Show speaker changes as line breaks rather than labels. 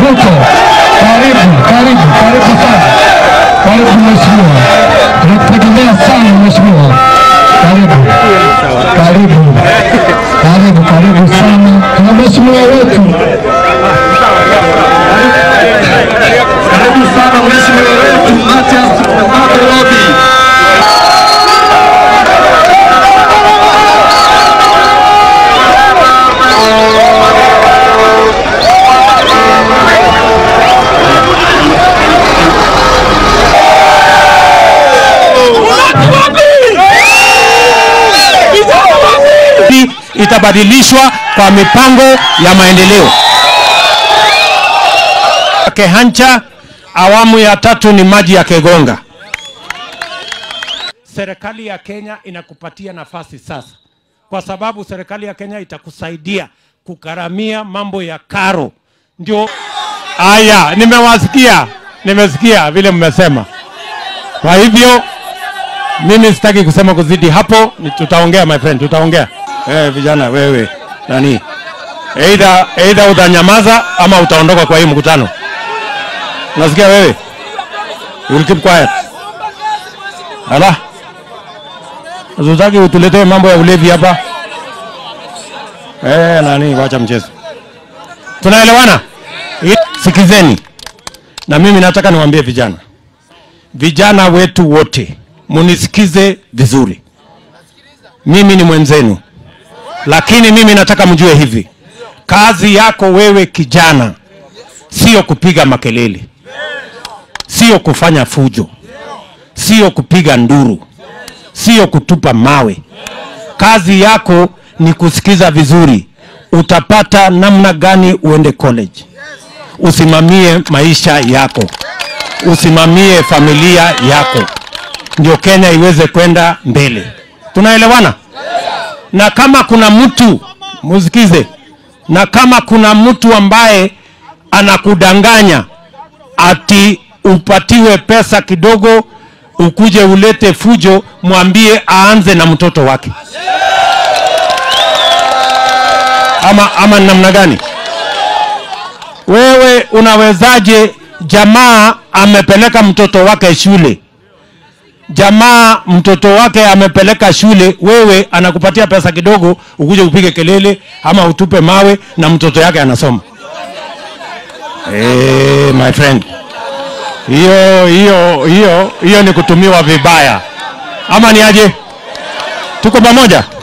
Ruto. Karibu, karibu, karibu sana. Karibu mheshimiwa. Tunakutegemea sana mheshimiwa. Karibu. Karibu. Karibu, karibu sana. Tuna mheshimiwa wetu. Karibu sana mheshimiwa wetu Mathias Nairobi.
hii itabadilishwa kwa mipango ya maendeleo. Kehancha awamu ya tatu ni maji ya Kegonga. Serikali ya Kenya inakupatia nafasi sasa, kwa sababu serikali ya Kenya itakusaidia kukaramia mambo ya karo. Ndio haya, nimewasikia, nimesikia vile mmesema. Kwa hivyo mimi sitaki kusema kuzidi hapo, ni tutaongea my friend, tutaongea. Eh, vijana wewe nani, either either utanyamaza ama utaondoka kwa hii mkutano. Nasikia wewe, you will keep quiet. Ala, Hatutaki utuletee mambo ya ulevi hapa. Eh, nani, wacha mchezo. Tunaelewana? Sikizeni, na mimi nataka niwaambie vijana, vijana wetu wote munisikize vizuri. Mimi ni mwenzenu, lakini mimi nataka mjue hivi, kazi yako wewe kijana sio kupiga makelele, sio kufanya fujo, sio kupiga nduru, sio kutupa mawe. Kazi yako ni kusikiza vizuri, utapata namna gani uende college, usimamie maisha yako, usimamie familia yako, ndio Kenya iweze kwenda mbele. Tunaelewana? Na kama kuna mtu musikize, na kama kuna mtu ambaye anakudanganya ati upatiwe pesa kidogo ukuje ulete fujo, mwambie aanze na mtoto wake. Ama, ama namna gani? Wewe unawezaje? Jamaa amepeleka mtoto wake shule, jamaa mtoto wake amepeleka shule, wewe anakupatia pesa kidogo ukuje upige kelele ama utupe mawe na mtoto yake anasoma. Hey, my friend, hiyo hiyo hiyo hiyo ni kutumiwa vibaya, ama ni aje? Tuko pamoja?